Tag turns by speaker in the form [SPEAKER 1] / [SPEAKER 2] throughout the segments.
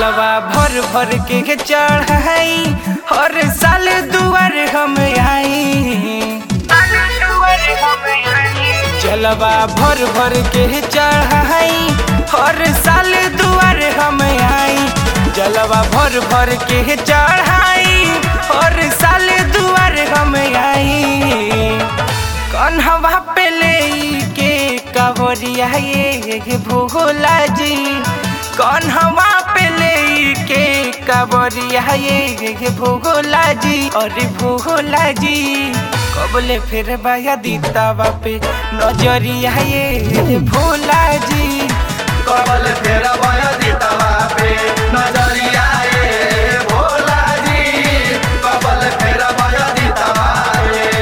[SPEAKER 1] जलवा भर भर के चढ़ाई हर साल दुआर हम आई जलवा भर भर के चढ़ाई हर साल दुआर हम आई जलवा भर भर के चढ़ाई हर साल दुआर हम आई कन्हवा पे ले के कवरिया ये भोला जी कन्हवा पे ले के कवरिया ये भोला जी अरे भोला जी कबले फिर बाया दीतावा पे नजरिया ये भोला जी
[SPEAKER 2] कबल फेरा भयो दितवा पे नजरिया ए भोला जी कबल फेरा भयो दितवा पे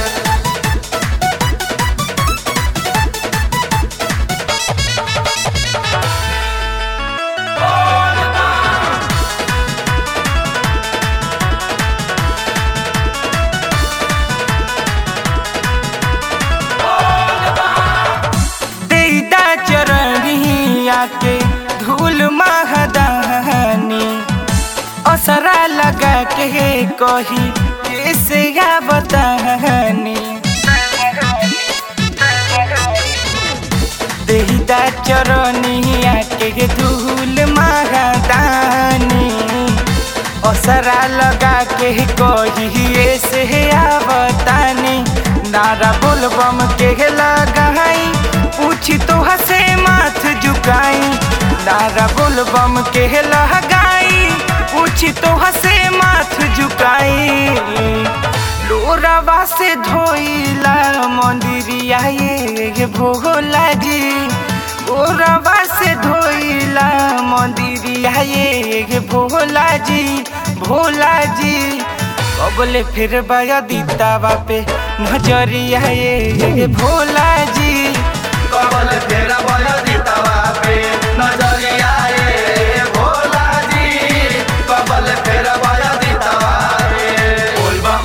[SPEAKER 1] देदा चरणिया के धूल महदानी असरा लगा के कही कैसे या बतानी देदा चरणिया के धूल महदानी असरा लगा के कही ऐसे या बतानी नारा बोलबम के लगाई पूछी तो हसे माथ झुकाई नारा बोलबम के लगाई पूछी तो हसे माथ झुकाई लोरावा से धोइला मंदिरिया ये भोला जी लोरावा से धोइला मंदिरिया ये भोला जी भोला जी कबले फिर बाया दीतावा पे नजरिया ये भोला जी
[SPEAKER 2] कबल फेरा भयो दितवा पे नजरिया ए भोला जी कबल फेरा भयो दितवा पे बोल बम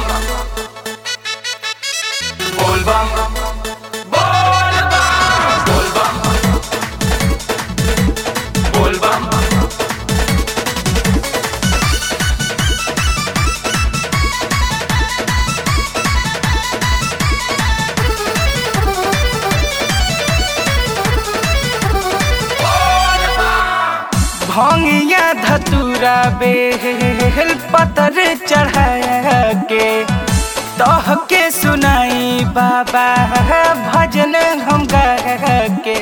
[SPEAKER 2] बोल बम बोल बम बोल बम बोल बम
[SPEAKER 1] भंगिया धतूरा बेल पतर चढ़ा के तह के सुनाई बाबा भजन हम गा के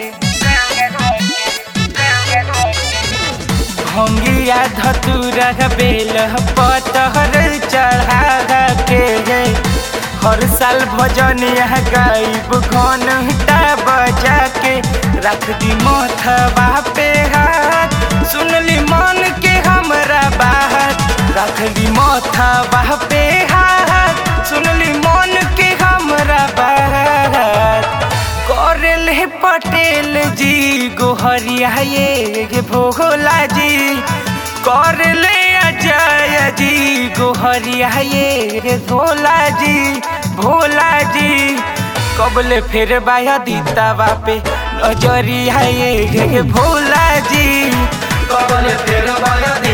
[SPEAKER 1] भंगिया धतूरा बेल पतर चढ़ा के हर साल भजन यह गायब घंटा बजा के रख दी मोथबा पे हाथ सुनली मन के हमरा बात रख दी मोथबा पे हाथ सुनली मन के हमरा बात करेले पटेल जी गोहरिया ये भोला जी करले अजय जी गोहरिया ये भोला जी भोला जी कबले फिर बाया दीतावा पे नजरिया ये भोला जी
[SPEAKER 2] कबल फेरा भयो